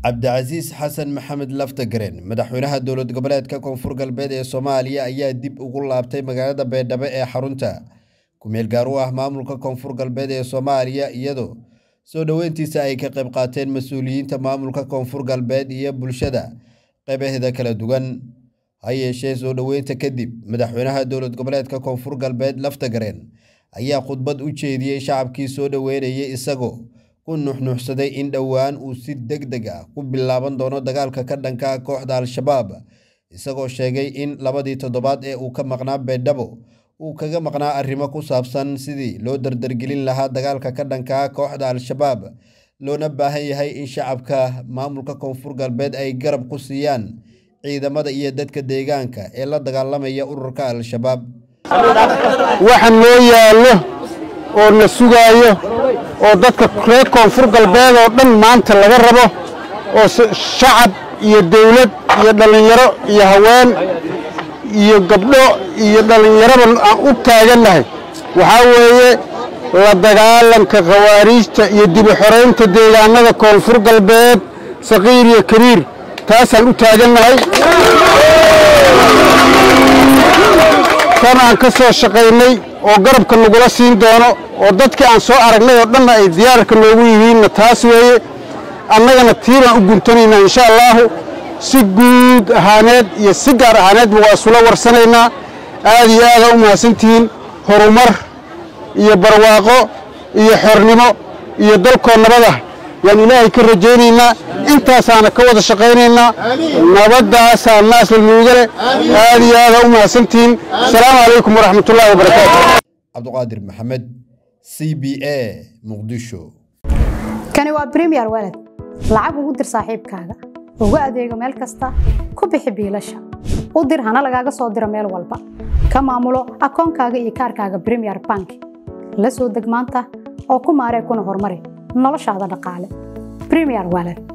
cabdicasiis xasan maxamed laftagaren madaxweynaha dowlad goboleedka koonfur galbeed ee soomaaliya ayaa dib ugu laabtay magaalada baydhabo ee xarunta ku-meel gaar u ah maamulka koonfur galbeed ee soomaaliya iyadoo soo dhoweyntiisa ay ka qayb qaateen mas-uuliyiinta maamulka koonfur galbeed iyo bulshada qeybaheeda kala duwan ha yeeshee soo dhoweynta kadib madaxweynaha dowlad goboleedka koonfur galbeed laftagaren ayaa khudbad u jeediyey shacabkii soo dhoweynayay isagoo ku nuxnuuxsaday in dhowaan uu si deg deg ah ku bilaaban doono dagaalka ka dhanka ah kooxda al-shabaab isagoo sheegay in labadii toddobaad ee uu ka maqnaa baydhabo uu kaga maqnaa arrimo ku saabsan sidii loo dardargelin lahaa dagaalka ka dhanka ah kooxda al-shabaab loona baahan yahay in shacabka maamulka koonfur galbeed ay garab ku siiyaan ciidamada iyo dadka deegaanka ee la dagaalamaya ururka al-shabaab waxa noo yaallo oo na sugaayo oo dadka reer koonfur galbeed oo dhan maanta laga rabo oo shacab iyo dawlad iyo dhallinyaro iyo haween iyo gabdho iyo dhallinyaraba aan u taagannahay waxaa weeye la dagaalanka khawaariijta iyo dibu xoraynta deegaanada koonfur galbeed saqiir iyo kabiir taasaan u taagannahay tan aan ka soo shaqaynay oo garabka nagula siin doono oo dadkii aan soo aragnay oo dhanna ay diyaarka noogu yihiinna taas weeye annagana tii baan u guntanaynaa insha allaahu si guud ahaaneed iyo si gaar ahaaneedba waa isula warsanaynaa aad iyo aada u mahadsantihiin horumar iyo barwaaqo iyo xornimo iyo dalkoo nabada yaan ilaahay ka rajaynaynaa intaasaana ka wada shaqaynaynaa nabaddaasaa naasla nuugale aad iyo aada u mahadsantihiin asalaamu calaykum waraxmatullaahi wabarakaatu cabduqaadir maxamed c b a muqdisho kani waa bremiyer walad lacag ugu dir saaxiibkaaga ugu adeego meel kasta ku bixi biilasha u dir hana lagaaga soo diro meel walba ka maamulo akoonkaaga iyo kaarkaaga bremiyer bank la soo deg maanta oo ku maaree kuna horumari noloshaada dhaqaale bremiyer walad